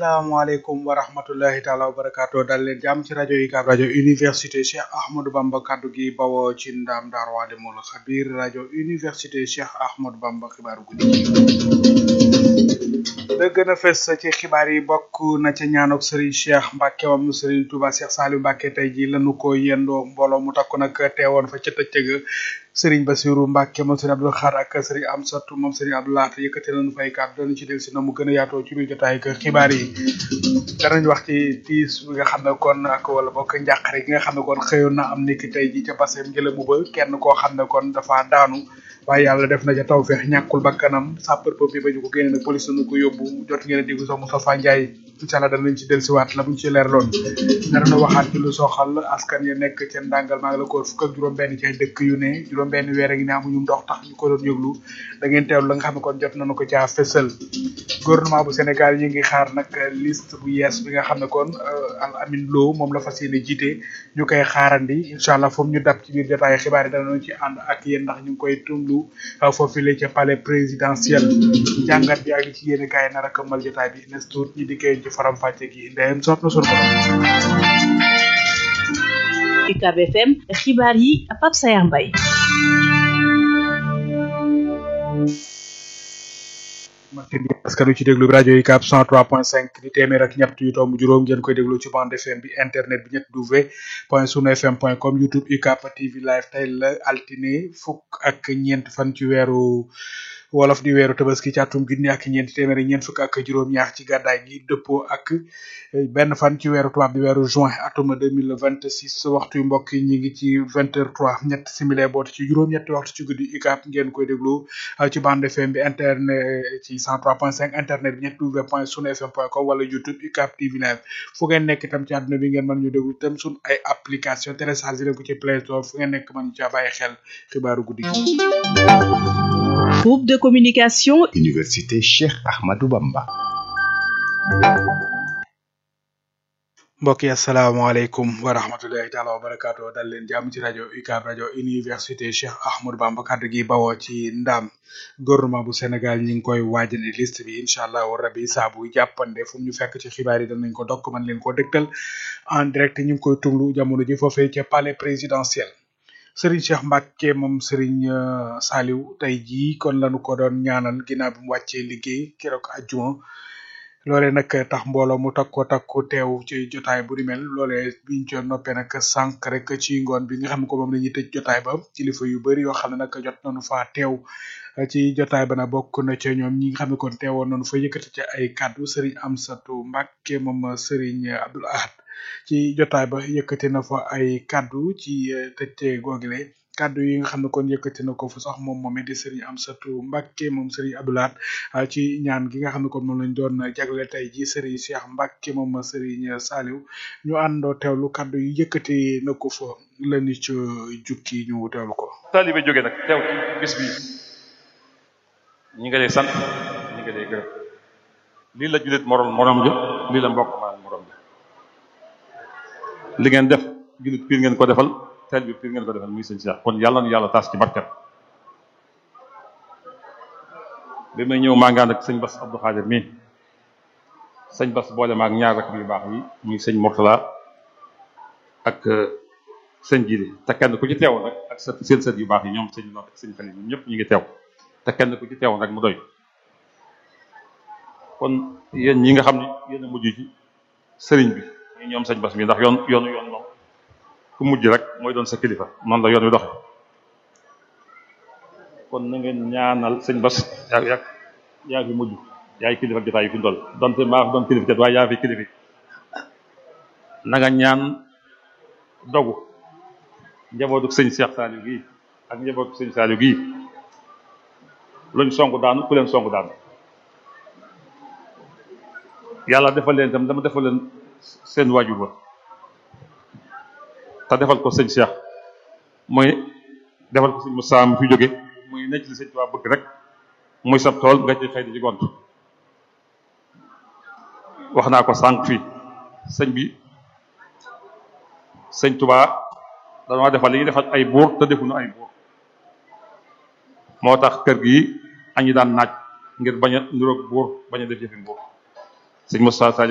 asalaamaaleykum wa rahmatullahi taala wa barakaatu dal leen jàmm ci rajo UCAB rajo université Cheikh Ahmadou Bamba kaddu gi bawoo ci ndaam Daaru Alimul Xabir rajo université Cheikh Ahmadou Bamba xibaaru guddi la gën a fës ci xibaar yi bokk na ca ñaanok Serigne Cheikh Mbacke moom Serigne Touba Cheikh Saliou Mbacke tey ji lanu ko yendoo mbooloo mu takku nag teewoon fa ca tëccëg Serigne Bassirou Mbacke moom Serigne Abdou Khar ak Serigne Amsatou moom Serigne Abdou Lahat yëkkati nañu fay kàddu dañu ci del si na mu gën a yaatoo ci biir jotaay ak xibaar yi danañ wax ci tiis bi nga xam ne kon ak wala bokk njàqare gi nga xam ne kon xëyoon na am niki tey ji ca basem ngelamu ba kenn koo xam ne kon dafa daanu waaye yàlla def na ca tawfeex ñàkkul bakkanam sapeur pompier ba ñu ko génne nag police nu ko yóbbu jot ngeen a déglu sax Moustapha Ndiaye incha allah danañ ci dellusiwaat la buñ ci leer loon danañu waxaat ci lu soxal askan ya nekk ca ndàngal maa ngi la ko fukk ak juróom-benn ci ay dëkk yu ne juróom-benn weer a ngi ne amuñu ndox tax ñu ko doon yëglu da ngeen teewlu la nga xam ne kon jot nañu ko caa fësal gouvernement bu Sénégal ñu ngi xaar nag liste bu yees bi nga xam ne kon Al Amin Lo moom la fas yéene jiite ñu koy xaarandi incha allah foofu ñu dab ci biir jotaay xibaar yi danañu ci ànd ak yéen ndax ñu ngi koy tumlu foofu la ca palais présidentiel jàngat bi ak li ci yéene kaay nar a këmmal jotaay bi nes tuut ñi dikkee ci faram fàcce gi ndeyam soot na sunu borom UCAB FM xibaar yi Pape Sayar Mbaye machine bi askan wi ci déglu bi rajo UCAB 103.5 di téeméer ak ñett yu tomb juróom ngeen koy déglu ci bande FM bi internet bi ñett w point sunu fm point com youtube UCAB TV live tey la altine fukk ak ñeent fan ci weeru wolof di weeru tabaski ci atum junni ak ñeenti téeméeri ñeent fukk ak juróom-ñaar ci gàddaay gi dëppoo ak benn fan ci weeru tubaab bi weeru juin atum deux mille vingt six waxtu yu mbokk yi ñu ngi ci vingt heures trois ñett simile boote ci juróom-ñetti waxtu ci guddi UCAB ngeen koy déglu ci bande FM bi internet ci cent trois point cinq internet bi ñett w point sunu fm point com wala youtube UCAB TV live fu ngeen nekk itam ci àdduna bi ngeen mën ñu déglu itam sun ay application téléchargé leen ko ci Play Store fu ngeen nekk mën ñu caa bàyyi xel xibaaru guddi gi groupe de communication Université Cheikh Ahmadou Bamba mbokk yi asalaamaaleykum wa rahmatullahi taala wa barakaatu dal leen jàmm ci rajo UCAB rajo université Cheikh Ahmadou Bamba kaddu gi bawoo ci ndaam gouvernement bu Sénégal ñi ngi koy waajane liste bi incha allah rabi saa bu jàppande fu ñu fekk ci xibaar yi danañ ko dokk man leen ko dëgtal en direct ñu ngi koy tunglu jamono ji foofee ca palais présidentiel Serigne Cheikh Mbacke moom Serigne Saliou tey jii kon lañu ko doon ñaanal ginnaaw bi mu wàccee liggéey keroog àjjuma loolee nag tax mbooloo mu takko takku teew ci jotaay bu di mel loolee biñ ci noppee nag sànq rek ci ngoon bi nga xam ne ko moom la ñuy tëj jotaay ba kilifa yu bëri yoo xam ne nag jot nañu faa teew ci jotaay ba nag bokk na ca ñoom ñi nga xam ne kon teewoon nañu fa yëkkati ca ay kàddu Serigne Amsatou Mbacke moom Serigne Abdoul Ahad ci jotaay ba yëkkati na fa ay kàddu ci tëjte googile kàddu yi nga xam ne kon yëkkati na ko fa sax moom moom di Serigne Amsatou Mbacke moom Serigne Abdou Lahad ci ñaan gi nga xam ne kon moom lañ doon jagle tey ji Serigne Cheikh Mbacke moom Serigne Saliou ñu àndoo teewlu kàddu yi yëkkati na ko fa lañu ci jukki ñu teewlu ko. taalibe jóge nag teew bis bi ñi nga lay sant ñi nga lay gërëm lii la jullit morom morom ja lii la mbokk maa morom ja li ngeen def jullit piir ngeen ko defal teel bi piir ngeen ko defal muy sëñ Cheikh kon yàlla na yàlla taas ci barket bi may ñëw maa ngi ànd ak sëñ Bass Abdou Khadir mii sëñ Bass boole maag ñaar rek yu baax yi muy sëñ Mourtala ak sëñ Jili te kenn ku ci teew nag ak sa seen sët yu baax yi ñoom sëñ Not ak sëñ Xalil ñoom ñëpp ñu ngi teew te kenn ku ci teew rek mu doy kon yéen ñi nga xam ne yéen a mujj ci sëriñ bi ñi ñoom sëñ Bass mi ndax yoon yoonu yoon moom ku mujj rek mooy doon sa kilifa noonu la yoon wi doxe kon na ngeen ñaanal sëñ Bass yaa yaa yaa fi mujj yaay kilifa jotaay yi fi ndol donte maa fi doon kilifa kat waaye yaa fi kilifa na nga ñaan dogu njabootu sëñ Cheikh Saliou gii ak njabootu sëñ Saliou gii luñ song daanu ku leen song daanu yàlla defal leen itam dama defal leen seen waajur ba te defal ko sëñ Cheikh mooy defal ko sëñ Moussa mi fi jóge muy nekk li sëñ Tuubaa bëgg rek muy sab tool nga ci xëy di ci gont wax naa ko sànq fii sëñ bi sëñ Tuubaa dañoo defal li ñuy defal ay buur te defuñu ay buur moo tax kër gi añi daan naaj ngir bañ a niroog buur bañ a def yëfi buur sëñ Moussa